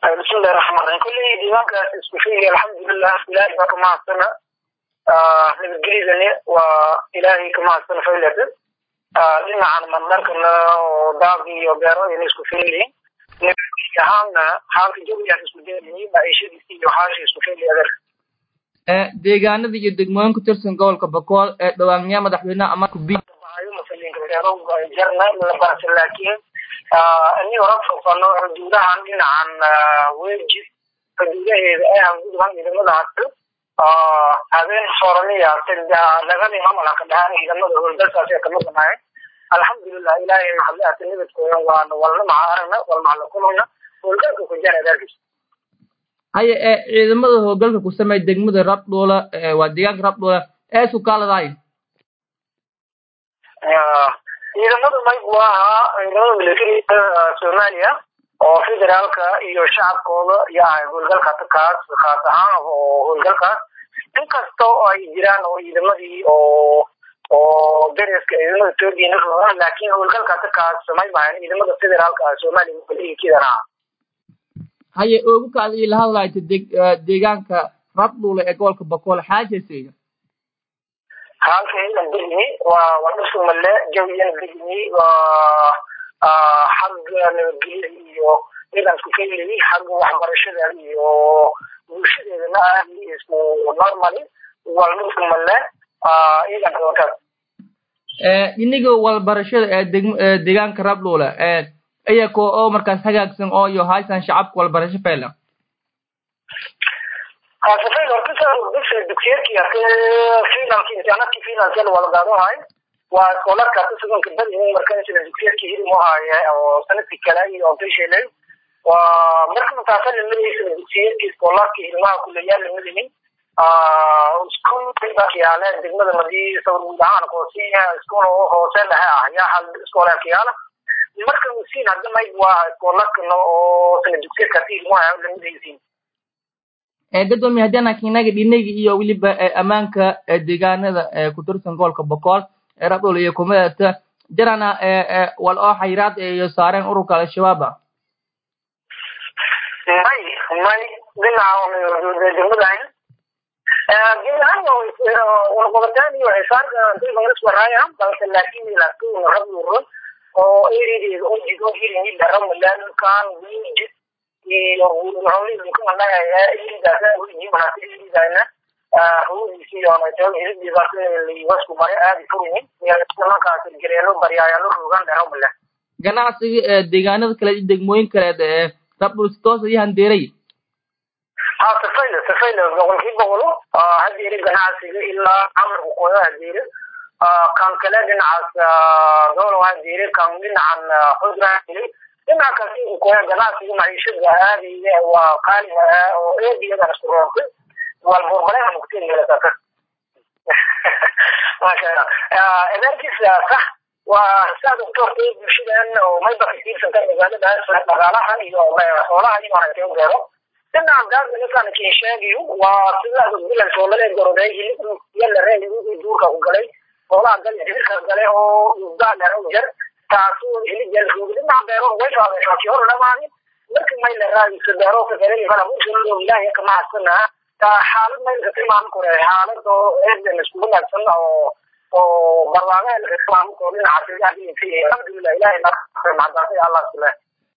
bismillahi raxmaan raxiim kulley diiwaankaas isku sheegay alxamdulilah ilaahay baa ka mahadsana nabadgelyadani waa ilaahay ka mahadsana faylata dhinacan marmarkana oo daaqi iyo beero ayna isku feelayihin nabadgelya ahaanna xaalka jawigaas isku deelayihin maciishadiisi iyo xaasha isku feelay adeer deegaanada iyo degmooyin ku tirsan gobolka bakool ee dhawaanyaa madaxweyneha ama kubi jarna la barta laakiin ini ora fofano xuduudahan dhinacan weji xuduudaheeda ay hanguduhan ciidamada hadda habeen horaniya lagadii mamalha ka dhahaan ciidamada howlgalkaas ee kamaqanahay alxamdulilah ilaahay maxadle ata nabadkooda waana walna maha aragna wal maxla kulana howlgalka ku jara adeerkiis haya ee ciidamada howlgalka ku sameeya degmada rabdhoola waa deegaanka rabdhoola ee isku kaaladahay ciidamada mayg waa ahaa ciidamada militariga soomaaliya oo federaalka iyo shacabkooda iyo ahay howlgalka kaas khaas ahaan oo howlgalkaas inkasta oo ay jiraan oo ciidamadii oo oo dereska ciidamada etoobiya naroa laakiin howlgalka kaas may bahan ciidamada federaalka soomaaliya militarigiikidan ahaa haye ogu kaada ila hadlayta deg deegaanka rabdhuule ee gobolka bakool xaajaseyga halka ilan degni waa waa dhusumale jawiyan degni waa xagga nabadgelyada iyo ilan isku keenayay xagga waxbarashada iyo bulshadeedana aad isku normally waa dhusumale ilan kawankaas iniga walbarashada ee degm deegaanka rabdhuule iyako oo markaas hagaagsan oo iyo haysan shacabka walbarasho fayla safay horta bisa dugsiyadkii arte finalki imtixaanaadkii finalka la wada qaadanahay waa iskoolarka arte suganka badi marka sida dugsiyadkii hilmu haaye oo sanadkii kale iyo ontashelay waa marka mataasa lamadaysa dugsiyadkii iskoolarkii hilmaha kuleyaal lamadaynin iskuul bakiyaale degmada madii sawir guud ahaan koosiya iskuul oo hoose dhexe ah yaa hal iskoola kiyaala marka musiin hadda mayg waa iskoolarkana oo sana dugsiyadka arte hilmuha lamadaysiin gadoomiye haddii anaka inaga dhinaga iyo weliba ammaanka deegaanada ku tirsan gobolka bokool ee rabdhul iyo kumadata jarana wal oo xayiraad iyo saareen ururka al-shabaaba may may dhinaca degmadahan warqabataan iyo xisaarka iswaraya balse laakiin laakiin rabduro oo erideeda oo jigo hirin dharamalakan wiji iyo wuxuuliidaasaidaana ruudiisiyoonaytawasku mare aadi furuyin nimankaas gareelo baryaayaalo rogan dharamale ganacsiga ee deegaanada kale iyo degmooyin kaleed ee rabdhul si toos iyo handeeray ha safayla safayla boqolkii boqolo hadeere ganacsiga ilaa amarku koyo hadeere kan kale dhinacaas doolo hadeere kan dhinacan xudra hadeere dhinaca kasi koya ganacsiga maciishada aadaya waa qaaliga ah oo eediyadan isku roortay wal borbaleha mukteelata masha allah edaarkiisa sax waa saad ogtoortay bulshadan oo mayba kasiibsanta magaaladaas dhaqaalaha iyo xoolaha iyo maaragtay u beero dhinaca gaadanakan kin sheegayo waa sida bilan soolale goroday hilib yala reey duurka ku galay xoolaha gal dibirka gale oo gaadana u jar taasu hilibjalroog dhinaca beero way faadeeshaaki hor dhamaani marka may la raadiso beero ka garan kala bulshada ilaahay ka mahadsanaa taa xaalad may ka tilmaami kore xaalad oo eedan isku wanaagsan oo oo barnaamij ka tilmaami karo dhinaca alxamdulilah ilaahay ma mahadsanay allah subhanahu